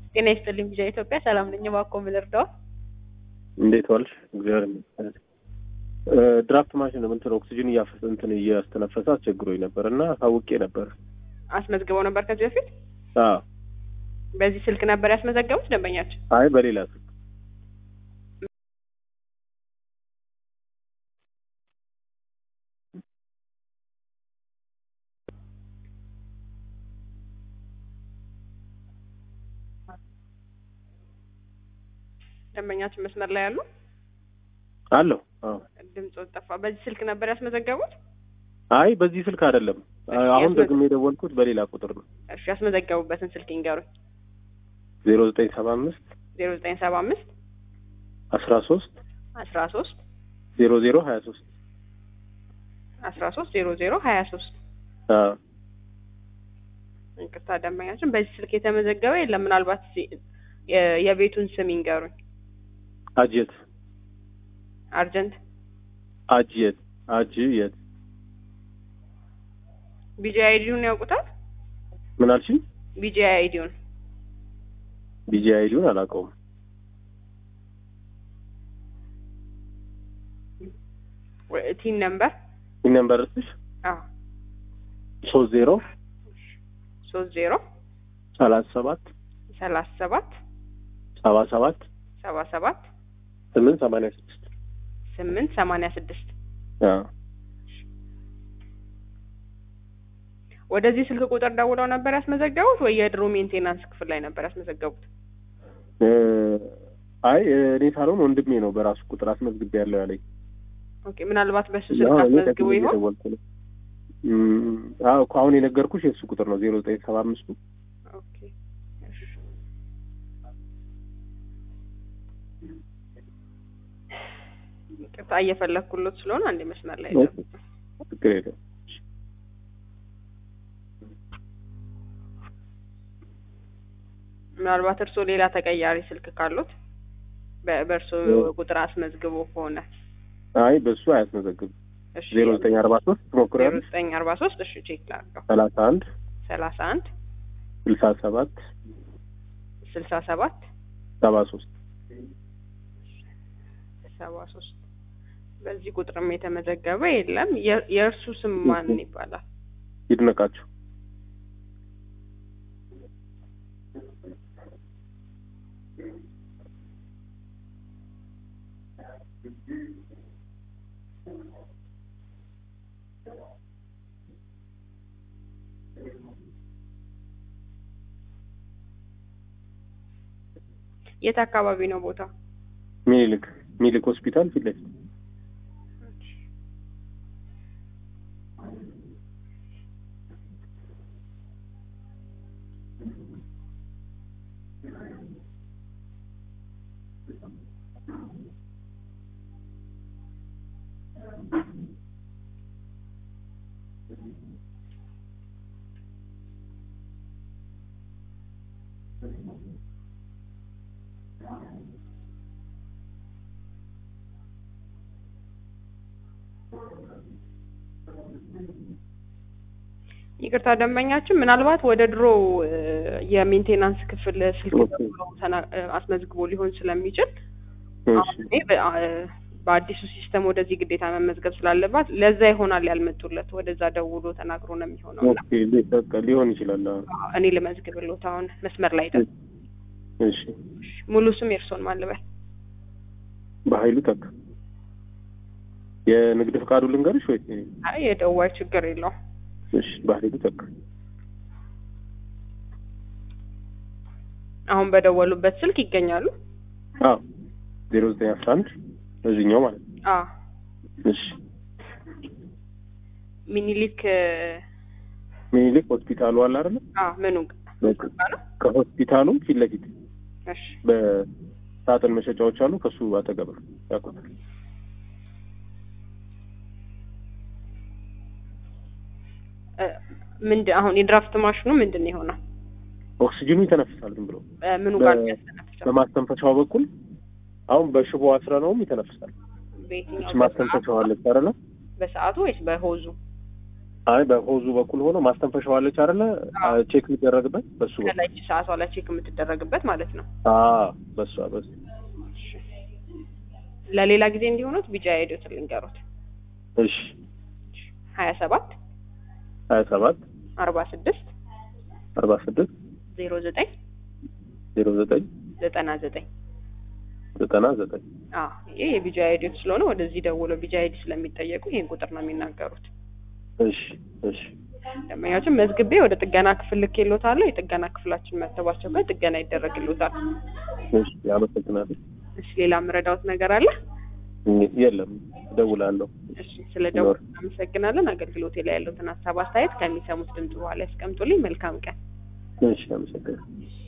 ጤና ይስጥልኝ ቪዥን ኢትዮጵያ ሰላም ነኝ። እባክዎ ምን ልርዳዎ? እንዴት ዋልሽ? እግዚአብሔር ይመስገን። ድራፍት ማሽን እንትን ኦክሲጅን እያፈሰ እንትን እያስተነፈሰ አስቸግሮኝ ነበር እና ታውቄ ነበር። አስመዝግበው ነበር ከዚህ በፊት አዎ። በዚህ ስልክ ነበር ያስመዘገቡት ደንበኛችን? አይ በሌላ ስልክ ደንበኛችን መስመር ላይ ያሉ አለሁ። አዎ። ድምፅ ጠፋ። በዚህ ስልክ ነበር ያስመዘገቡት? አይ በዚህ ስልክ አይደለም። አሁን ደግሜ የደወልኩት በሌላ ቁጥር ነው። እሺ ያስመዘገቡበትን ስልክ ይንገሩኝ። ዜሮ ዘጠኝ ሰባ አምስት ዜሮ ዘጠኝ ሰባ አምስት አስራ ሶስት አስራ ሶስት ዜሮ ዜሮ ሀያ ሶስት አስራ ሶስት ዜሮ ዜሮ ሀያ ሶስት ይቅርታ ደንበኛችን በዚህ ስልክ የተመዘገበ የለም። ምናልባት ሲ- የ- የቤቱን ስም ይንገሩኝ። አጅየት አርጀንት አጅየት አጅየት ቢጂ አይዲውን ያውቁታል? ምን አልሽኝ? ቢጂ አይዲውን ቢጂ አይዲውን አላውቀውም። ቲን ነምበር ይህ ነምበር እስሽ አዎ ሶስት ዜሮ ሶስት ዜሮ ሰላሳ ሰባት ሰላሳ ሰባት ሰባ ሰባት ሰባ ሰባት ስምንት ሰማንያ ስድስት ስምንት ሰማንያ ስድስት ወደዚህ ስልክ ቁጥር ደውለው ነበር ያስመዘገቡት ወይ የድሮ ሜንቴናንስ ክፍል ላይ ነበር ያስመዘገቡት? አይ እኔ ሳልሆን ወንድሜ ነው በራሱ ቁጥር አስመዝግቤ ያለው ያለኝ። ኦኬ ምናልባት በሱ ስልክ አዎ፣ እኔ አስመዝግቦ ከዚህ ይሆን? እየደወልኩ ነው። እም፣ አዎ እኮ አሁን የነገርኩሽ የእሱ ቁጥር ነው ዜሮ ዘጠኝ ሰባ አምስቱ ኦኬ እሺ። ይቅርታ እየፈለግኩሎት ስለሆነ አንዴ መስመር ላይ ኦኬ። ችግር የለም። ምናልባት እርስዎ ሌላ ተቀያሪ ስልክ ካሉት በ- በእርስዎ ኦ። ቁጥር አስመዝግቦ ከሆነ አይ በእሱ አያስመዘግብም። እሺ ዜሮ ዘጠኝ አርባ ሶስት ዜሮ ትሞክሪያለሽ? ዘጠኝ አርባ ሶስት እሺ ቼክ ላድርገው ሰላሳ አንድ ሰላሳ አንድ ስልሳ ሰባት ስልሳ ሰባት ሰባ ሶስት ሰባ ሶስት በዚህ ቁጥርም የተመዘገበ የለም። የ- የእርሱ ስም ማን ይባላል? ይድነቃቸው። የት አካባቢ ነው ቦታ? ሚኒልክ ሚኒልክ ሆስፒታል ፊት ለፊት ይቅርታ ደንበኛችን ምናልባት ወደ ድሮ እ፣ የሜንቴናንስ ክፍል ስልክ ኦኬ። ደውሎ ተና- እ፣ አስመዝግቦ ሊሆን ስለሚችል እሺ። አሁን እኔ በ- አ- በአዲሱ ሲስተም ወደዚህ ግዴታ መመዝገብ ስላለባት ለዛ ይሆናል ያልመጡለት። ወደዛ ደውሎ ተናግሮ ነው የሚሆነው። እና ኦኬ ሊ- በቃ ሊሆን ይችላል። አዎ። እኔ ልመዝግብሎት አሁን መስመር ላይ ደ እሺ ሙሉ ስም የእርሶን ማን ልበል? በኃይሉ ተካ የንግድ ፍቃዱ ልንገርሽ ወይ? አይ የደዋይ ችግር የለውም። እሺ በኃይሉ ተካ አሁን በደወሉበት ስልክ ይገኛሉ? አዎ ዜሮ ዘጠኝ አስራ አንድ እዚህኛው ማለት ነው። አዎ እሺ ሚኒሊክ እ፣ ሚኒሊክ ሆስፒታሉ አለ አይደለ? አዎ ምኑ በቃ ነው? ከሆስፒታሉ ፊት ለፊት እሺ በሳጥን መሸጫዎች አሉ። ከሱ አጠገብ ነው ያውቁታል። እ፣ ምንድን አሁን የድራፍት ማሽኑ ምንድን ነው የሆነው? ኦክሲጅኑ ይተነፍሳል ዝም ብሎ እ፣ ምኑ ጋር በ- ነው የሚያስተነፍሰው? በማስተንፈሻው በኩል አሁን በሽቦ አስረ ነውም ይተነፍሳል። በየትኛው እች ማስተንፈሻው አለች አይደለ? በሰዓቱ ወይስ በሆዙ? አይ በሆዙ በኩል ሆኖ ማስተንፈሻው አለች አይደለ? አዎ። ቼክ የሚደረግበት በሱ በኩል ከላይ ሰዓቷ ላይ ቼክ የምትደረግበት ማለት ነው። አዎ፣ በሷ በሱ እሺ። ለሌላ ጊዜ እንዲሆኑት ቢጃ ሄዶት ልንገሩት እሺ ሀያ ሰባት ሀያ ሰባት አርባ ስድስት አርባ ስድስት ዜሮ ዘጠኝ ዜሮ ዘጠኝ ዘጠና ዘጠኝ ዘጠና ዘጠኝ አዎ ይሄ የቢጃ አይዲዎች ስለሆነ ወደዚህ ደውለው ቢጃ አይዲ ስለሚጠየቁ ይሄን ቁጥር ነው የሚናገሩት። እሺ እሺ ደንበኛችን መዝግቤ ወደ ጥገና ክፍል ልኬልዎታለሁ። የጥገና ክፍላችን መተባቸው ጋር ጥገና ይደረግልዎታል። እሺ አመሰግናለሁ። እሺ ሌላ የምረዳዎት ነገር አለ? የለም እደውላለሁ። እሺ ስለ ደውል እናመሰግናለን። አገልግሎቴ ላይ ያለውትን ሀሳብ አስተያየት ከሚሰሙት ድምጽ በኋላ ያስቀምጡልኝ። መልካም ቀን። እሺ አመሰግናለሁ።